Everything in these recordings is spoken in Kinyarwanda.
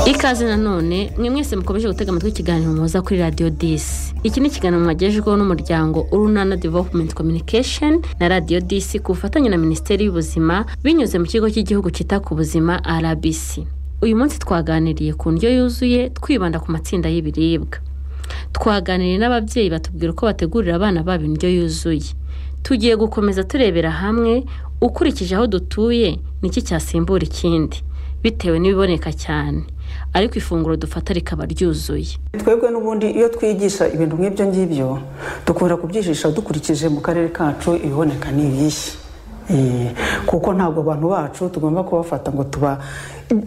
ikaze nanone mwe mwese mukomeje gutega amatwi ikiganiro muza kuri radiyo disi iki ni ikiganiro mwagejejweho n'umuryango urunana developumenti kominikesheni na radiyo disi ku bufatanye na minisiteri y'ubuzima binyuze mu kigo cy'igihugu cyita ku buzima rbc uyu munsi twaganiriye ku ndyo yuzuye twibanda ku matsinda y'ibiribwa twaganiriye n'ababyeyi batubwira uko bategurira abana babo indyo yuzuye tugiye gukomeza turebera hamwe ukurikije aho dutuye niki cyasimbura ikindi bitewe n'ibiboneka cyane ariko ifunguro dufata rikaba ryuzuye twebwe n'ubundi iyo twigisha ibintu nk'ibyo ngibyo dukunda kubyijisha dukurikije mu karere kacu ibiboneka n'ibihe kuko ntabwo abantu bacu tugomba kubafata ngo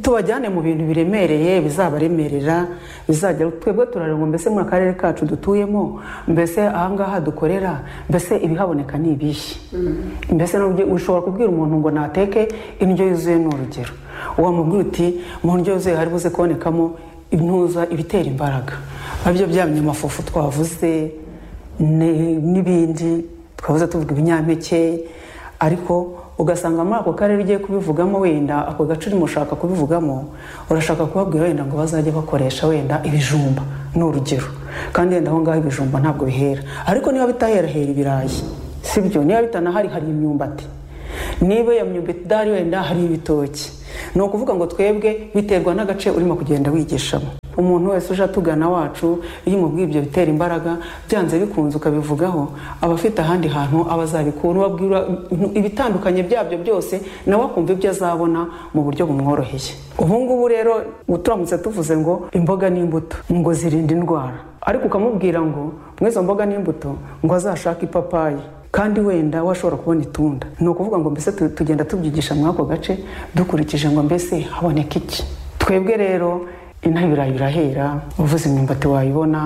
tubajyane mu bintu biremereye bizabaremerera bizagera twebwe turarengwa mbese muri akarere kacu dutuyemo mbese ahangaha dukorera mbese ibihaboneka ni ibihe mbese ushobora kubwira umuntu ngo nateke indyo yuzuye ni urugero wamubwira uti mu ndyo yuzuye hari buze kubonekamo intuza ibitera imbaraga nabyo by'abanyamafufu twavuze n'ibindi twavuze tuvuga ibinyampeke ariko ugasanga muri ako karere ugiye kubivugamo wenda ako gace urimo ushaka kubivugamo urashaka kubabwira wenda ngo bazajye bakoresha wenda ibijumba ni urugero kandi wenda aho ngaho ibijumba ntabwo bihera ariko niba bitaherahera ibirayi si byo niba bitanahari hari imyumbati niba iyo myumbati idahari wenda hari ibitoki ni ukuvuga ngo twebwe biterwa n'agace urimo kugenda wigishamo umuntu wese uje atugana wacu iyo umubwiye ibyo bitera imbaraga byanze bikunze ukabivugaho aba afite ahandi hantu aba azabikura ubabwira ibitandukanye byabyo byose nawe akumva ibyo azabona mu buryo bumworoheye ubu ngubu rero turamutse tuvuze ngo imboga n'imbuto ngo zirinda indwara ariko ukamubwira ngo mw'izo mboga n'imbuto ngo azashake ipapayi kandi wenda washobora kubona itunda ni ukuvuga ngo mbese tugenda tubyigisha muri ako gace dukurikije ngo mbese haboneka iki twebwe rero inaha ibirayi birahera uvuze imyumbati wayibona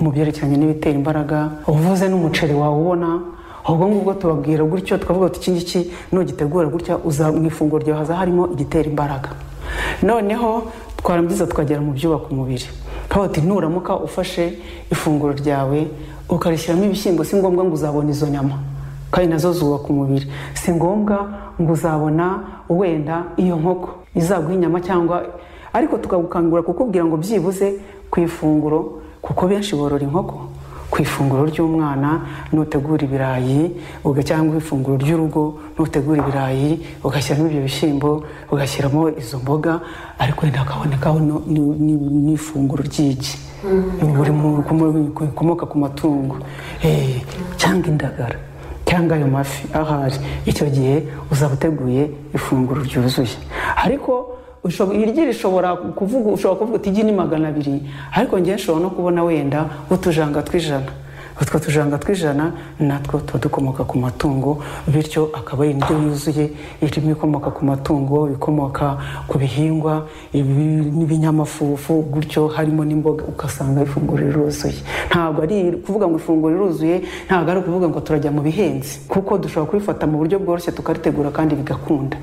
mu byerekeranye n'ibitera imbaraga uvuze n'umuceri wawubona ubwo ngubwo tubabwira gutyo tukavuga tuti ngiki nugitegura gutya uza mu ifunguro ryawe haza harimo igitera imbaraga noneho twarangiza tukagera mu byubaka umubiri kabati nuramuka ufashe ifunguro ryawe ukarishyiramo ibishyimbo si ngombwa ngo uzabone izo nyama kandi nazo zubaka umubiri si ngombwa ngo uzabona wenda iyo nkoko izaguha inyama cyangwa ariko tukagukangura kukubwira ngo byibuze ku ifunguro kuko benshi borora inkoko ku ifunguro ry'umwana nutegura ibirayi cyangwa ifunguro ry'urugo nutegura ibirayi ugashyiramo ibyo bishyimbo ugashyiramo izo mboga ariko wenda hakabonekaho n'ifunguro ry'igi rikomoka ku matungo cyangwa indagara cyangwa ayo mafi ahari icyo gihe uzaba uteguye ifunguro ryuzuye ariko iryi rishobora kuvuga ushobora kuvuga uti igi ni magana abiri ariko ngewe nshobora no kubona wenda utujanga tw'ijana utwo tujanga tw'ijana natwo tuba dukomoka ku matungo bityo akaba ari indyo yuzuye irimo ikomoka ku matungo ikomoka ku bihingwa n'ibinyamafufu gutyo harimo n'imboga ugasanga ifunguro riruzuye ntabwo ari kuvuga ngo ifunguro riruzuye ntabwo ari ukuvuga ngo turajya mu bihenzi kuko dushobora kubifata mu buryo bworoshye tukaritegura kandi bigakunda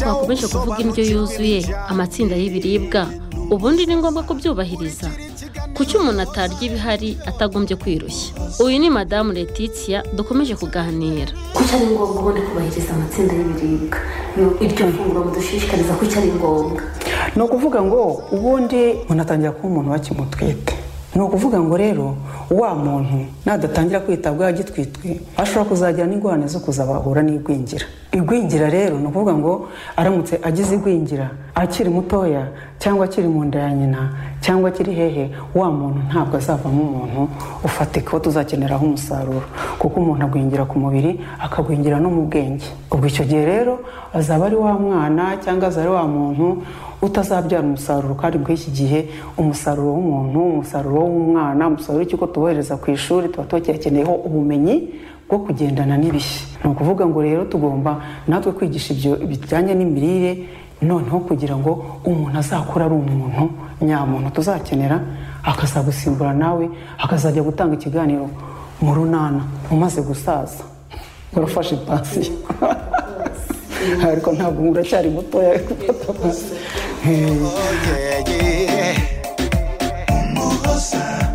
twakomeje kuvuga indyo yuzuye amatsinda y'ibiribwa ubundi ni ngombwa kubyubahiriza kuki umuntu atarya ibihari atagombye kwirushya uyu ni madamu letitia dukomeje kuganira kuki ari ngombwa ubundi kubahiriza amatsinda y'ibiribwa iryo funguro mudushishikariza kuki ari ngombwa ni ukuvuga ngo ubundi umuntu atangira kuba umuntu bakimutwite ni ukuvuga ngo rero wa muntu nadatangira kwitabwaho agitwitwe ashobora kuzagira n'ingorane zo kuzabahura n'igwingira igwingira rero ni ukuvuga ngo aramutse agize igwingira akiri mutoya cyangwa akiri mu nda ya nyina cyangwa akiri hehe wa muntu ntabwo azavamo umuntu ufatika uwo tuzakeneraho umusaruro kuko umuntu agwingira ku mubiri akagwingira no mu bwenge ubwo icyo gihe rero azaba ari wa mwana cyangwa azaba ari wa muntu utazabyara umusaruro kandi bw'iki iki gihe umusaruro w'umuntu umusaruro w'umwana umusaruro w'ikigo tubohereza ku ishuri tuba tuyakeneyeho ubumenyi bwo kugendana n'ibihe ni ukuvuga ngo rero tugomba natwe kwigisha ibyo bijyanye n'imirire noneho kugira ngo umuntu azakura ari umuntu nyamuntu tuzakenera akazagusimbura nawe akazajya gutanga ikiganiro mu runana umaze gusaza urafashe pansiyo ariko ntabwo muracyari mutoya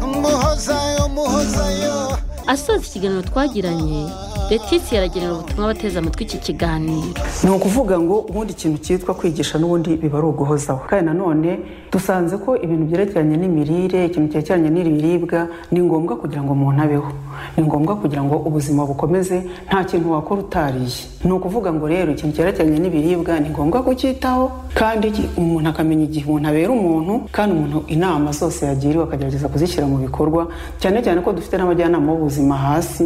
umuhoza umuhoza asoza ikiganiro twagiranye letisi yaragenera ubutumwa bateze amatwi iki kiganiro ni ukuvuga ngo ubundi ikintu cyitwa kwigisha n'ubundi biba ari uguhozaho kandi nanone dusanze ko ibintu byerekeranye n'imirire ikintu cyerekeranye n'ibiribwa ni ngombwa kugira ngo umuntu abeho ni ngombwa kugira ngo ubuzima bukomeze nta kintu wakora utariye ni ukuvuga ngo rero ikintu cyerekeranye n'ibiribwa ni ngombwa kucyitaho kandi ki- umuntu akamenya igihe umuntu abera umuntu kandi umuntu inama zose yagiriwe akagerageza kuzishyira mu bikorwa cyane cyane ko dufite n'abajyanama b'ubuzima hasi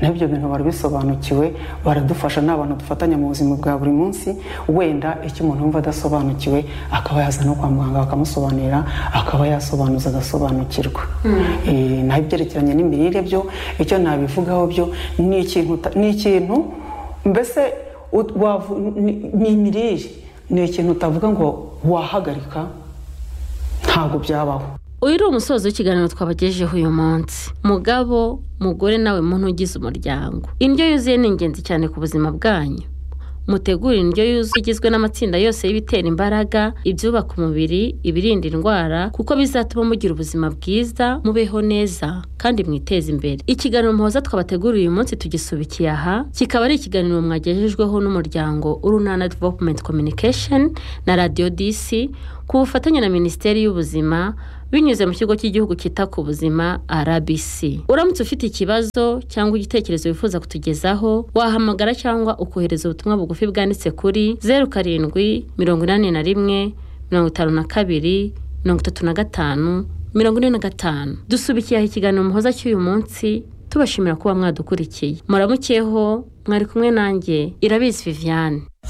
nabyo bintu bari bisobanukiwe baradufasha ni abantu dufatanya mu buzima bwa buri munsi wenda icyo umuntu yumva adasobanukiwe akaba yaza no kwa muganga bakamusobanurira akaba yasobanuza agasobanukirwa Eh, naho ibyerekeranye n'imirire byo icyo nabivugaho byo ni ikintu uta- ni ikintu mbese ut- wavu- ni- ni imirire ni ikintu utavuga ngo wahagarika ntabwo byabaho uyu ni umusozo w'ikiganiro twabagejeho uyu munsi mugabo mugore nawe muntu ugize umuryango indyo yuzuye ni ingenzi cyane ku buzima bwanyu mutegure indyo yuzuye igizwe n'amatsinda yose y'ibitera imbaraga ibyubaka umubiri ibirinda indwara kuko bizatuma mugira ubuzima bwiza mubeho neza kandi mwiteze imbere ikiganiro muhoza twabateguriye uyu munsi tugisubikiye aha kikaba ari ikiganiro mwagejejweho n'umuryango urunana development communication na radio dc ku bufatanye na minisiteri y'ubuzima binyuze mu kigo cy'igihugu cyita ku buzima rbc uramutse ufite ikibazo cyangwa igitekerezo wifuza kutugezaho wahamagara cyangwa ukohereza ubutumwa bugufi bwanditse kuri zeru karindwi mirongo inani na rimwe mirongo itanu na kabiri mirongo itatu na gatanu mirongo ine na gatanu dusubikiye aha ikiganiro muhoza cy'uyu munsi tubashimira kuba mwadukurikiye muramukeho mwari kumwe nanjye irabizi viviane